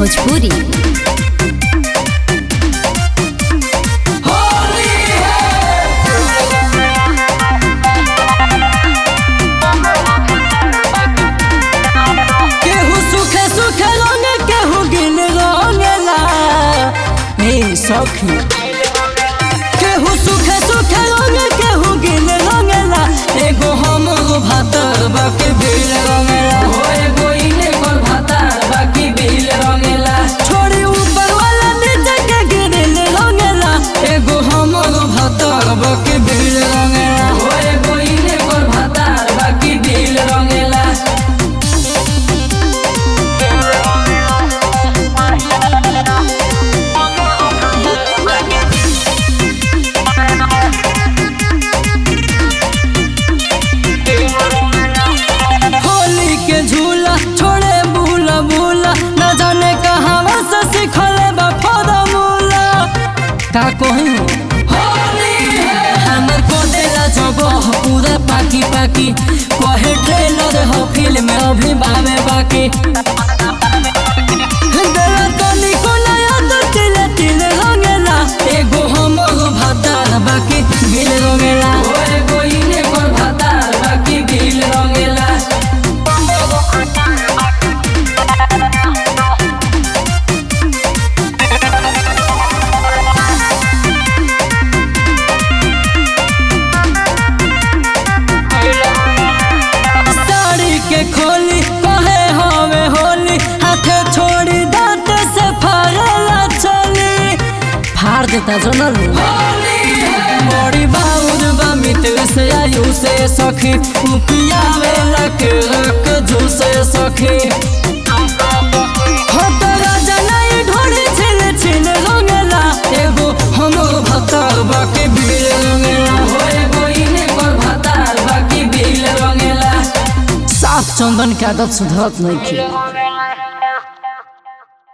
भोजपुरी केहू सुखे सुखे रंगे केहू गिन रंगेला हे सखी केहू सुखे सुखे रंगे केहू गिन रंगेला एगो हमरो भातर बाकी बिल रंगेला हो एगो इने कर भातर बाकी बिल रंगेला छोड़ी ऊपर वाला नीचे के गिरिल रंगेला एगो हमरो भातर बाकी बिल रंगेला हो एगो इने कर भातर बाकी बिल रंगेला होली के झूला छोड़े भूला भूला न जाने कहाँ से सिखले बा फॉर्मूला का कहूँ हमर को देला जगह पूरा पाकी पाकी कहे ट्रेलर हो फिल्म अभी बावे बाकी देला तनी को नया तो तिले तिले रंगेला एगो हमर भातार बाकी बिल रंगेला एगो इने कर भातार बाकी बिल रंगेला साड़ी के खोली कहे हवे होली हाथे छोड़ी दांत से फाड़ेला चली फाड़ देता जनल बड़ी बाउर बा मित्र से आयु से सखी उपियावे लक रक जू से सखी हो तो राजा नहीं ढोड़ी छिल छिल रंगेला एगो हमर भतार बाकी बिल रंगेला हो एगो इने पर भतार बाकी बिल रंगेला साफ चंदन के आदत सुधरत नहीं